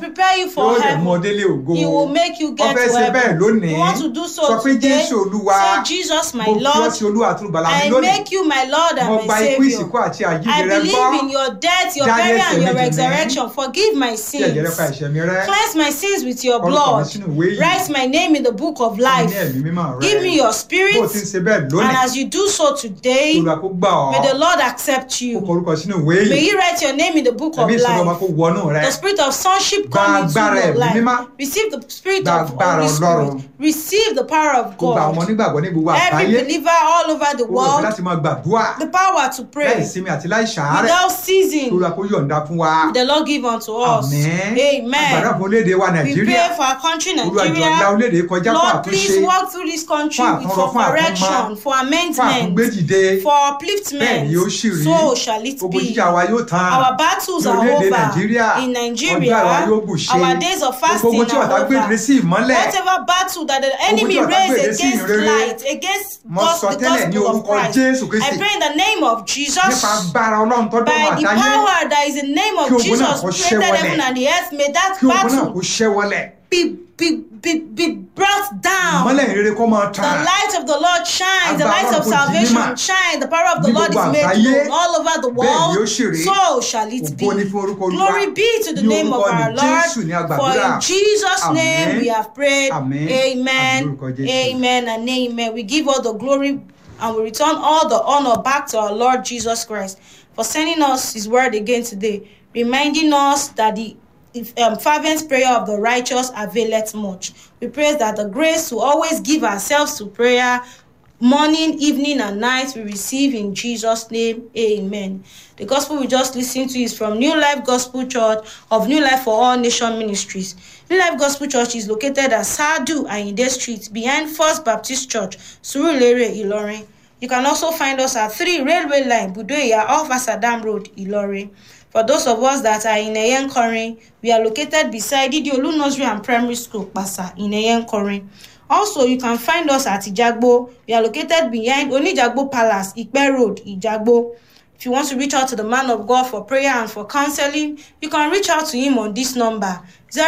prepare you yóò for dẹ̀ mú ọ heaven. délé ògo He will make you ó get fẹ́ to ṣe bẹ́ẹ̀ heaven. lónìí You want to do so sọ pé today? jésù olúwa Say, Jesus, my mo fi ọ́ Lord, sí olúwa àti olùgbàlà mi I lónìí make you my Lord mo and gba my ikú ìsìnkú Savior. àti I àjíǹde rẹ believe gbọ́ in your death, your Dárí burial, ẹ̀ṣẹ̀ and your mi jì mí. resurrection. Forgive my tí ẹ̀jẹ̀ rẹ pa sins. ẹ̀ṣẹ̀ mi rẹ́ Cleanse my sins with your Orúkọ mi blood. sínú ìwé yìí. Write my name in the book of fún mi life. ní ẹ̀mí mímọ́ rẹ Give me your bó o ti ń spirit. ṣe bẹ́ẹ̀ And lónìí as you do so today, olùwà kó gbà ọ́ may the Lord accept kó you. kọ orúkọ sínú ìwé May yìí He write your name in the book of ẹ̀mí ìsọ̀rọ̀ ọba life. kó wọnú rẹ The spirit of sonship Gba come into agbára your ẹ̀mí mímọ́. life. Receive the spirit Gba of agbára Holy Spirit. Ọlọ́run. Receive the power of kó gba àwọn God. onígbàgbọ́ ní gbogbo Every àgbáyé believer all over the ó rò pé world, láti máa gbàdúrà the power to láì pray sinmi àti láì ṣàárẹ̀ without ceasing. olùwà kó yọ̀ǹda fún wa The Lord give unto us. àmín àgbàdo Amen. fún orílẹ̀-èdè wa We nàìjíríà pray for our country, olùwà jọ̀ọ́ la Nigeria. orílẹ̀-èdè kọjá fún Lord, àtúnṣe please walk through this country Fún with àtúnrọ, for fún àtúnmọ́, correction, for fún amendment, àtúngbédìde for bẹ́ẹ̀ ni ó upliftment. sì rí So shall it ogun be. jíjà wa yóò tán Our battles ní are orílẹ̀-èdè over nàìjíríà in ọjọ́ Nigeria. àwa yóò bù ṣe Our days of gbogbo fasting ogun tí ọ̀tá are gbèdé over. sí ìmọ́lẹ̀ Whatever battle that the enemy tí ọ̀tá raised gbèdé sí against ìrere, light, against mo gos- sọ the tẹ́lẹ̀ ní gospel of orúkọ Christ, Jésù Kristi. I pray in the name of nípa Jesus. agbára ọlọ́run tó dọ̀run By the àtayé power that is in the name Kí of ogun náà Jesus, kó who created ṣẹ́ heaven wọlẹ̀. and the earth, may that kí ogun náà battle kó ṣẹ́ wọlẹ̀ be, be, be, be brought down. ìmọ́lẹ̀ ìrere kó máa The tàn light of the Lord shines, the light of Agbára Ọlọ́run kò di salvation mímọ̀. shines, the power of the Ní Lord is gbogbo made àgbáyé. known all over the Bẹ́ẹ̀ ni ó world. ṣì rí. So shall it be. Ògo ni fún orúkọ Olúwa. Glory be to the Ní name of orúkọ our ní Lord. Jésù ní a For gbàdúrà. in Jesus' name Àmín. we have prayed. Àmín. Àmín Amen. lórúkọ Jésù. Amen and amen. We give all the glory and we return all the honor back to our Lord Jesus Christ for sending us his word again today, reminding us that the if, um, fervent prayer of the righteous availeth much. We pray that the grace to always give ourselves to prayer morning, evening, and night we receive in Jesus' name. Amen. The gospel we just listened to is from New Life Gospel Church of New Life for All Nation Ministries. New Life Gospel Church is located at Sadu Ayinde Street behind First Baptist Church, Surulere, Ilorin. You can also find us at 3 Railway Line, Budoya, off Asadam Road, Ilorin. For those of us that are in Eyenkorin, we are located beside Idiolu Nursery and Primary School, Pasa, in Eyenkorin. Also, you can find us at Ijagbo. We are located behind Onijagbo Palace, Ikpe Road, Ijagbo. If you want to reach out to the man of God for prayer and for counseling, you can reach out to him on this number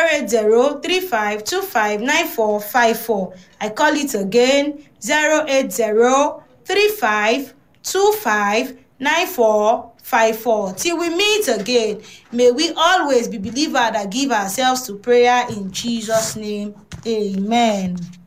08035259454. I call it again 08035259454. Till we meet again, may we always be believer that give ourselves to prayer in Jesus' name. Amen.